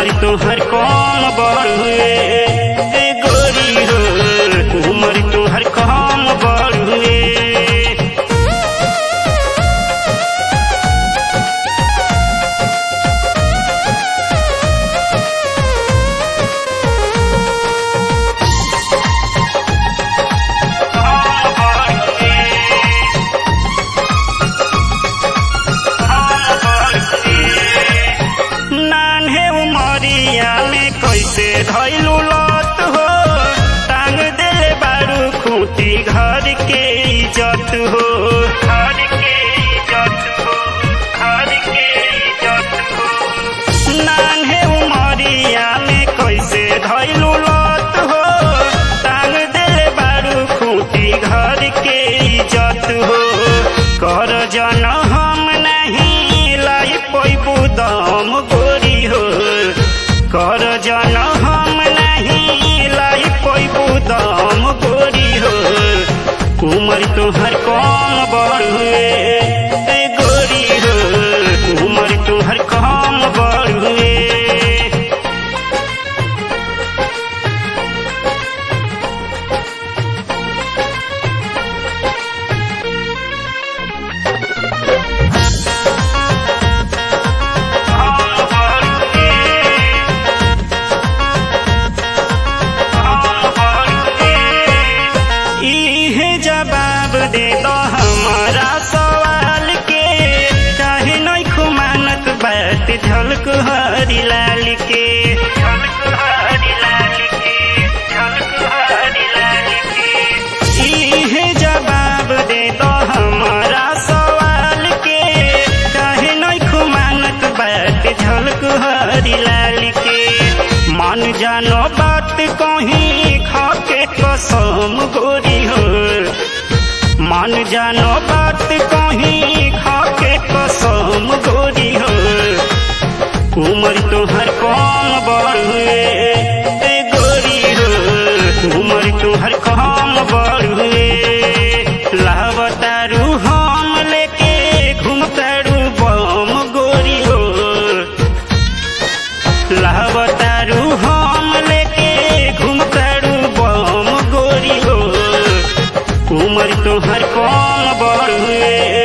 उमर तुहर कौन बड़ुए ए गोरी हो उमर तुहर कौन बड़ुए नान्हे उमरिया में कैसे धैलू लत हो टांग देले बारू खूटी घर के इज्जत हो घर के इज्जत हो घर के इज्जत हो नान्हे उमरिया में कैसे धैलू लत हो टांग देले बारू खूटी घर के इज्जत हो कर जन हम नहीं लाई पैबू दम गोरी हो कर जन हम नहीं लाई पैबू दम गोरी हो उमर तुहर कौन बड़ुए ए गोरी हो उमर तुहर कौन बड़ुए इहे जवाब दे दो हमारा सवाल के काहे नहीं खुमानत बात झलक हरी लाल के झलक हरी लाल के झलक हरी लाल के इहे जवाब दे दो हमारा सवाल के काहे नहीं खुमानत बात झलक हरी लाल के मान जानो बात कहीं खाके कसम गोरी हो मान जानो बात कहीं खाके कसम गोरी हो उमर तुहर कौन बड़ुए ए गोरी हो उमर तुहर कौन बड़ुए लावतारू हम लेके घूमतारू बम गोरी हो लावतारू हम लेके घूमतारू बम गोरी हो उमर तुहर कौन बड़ुए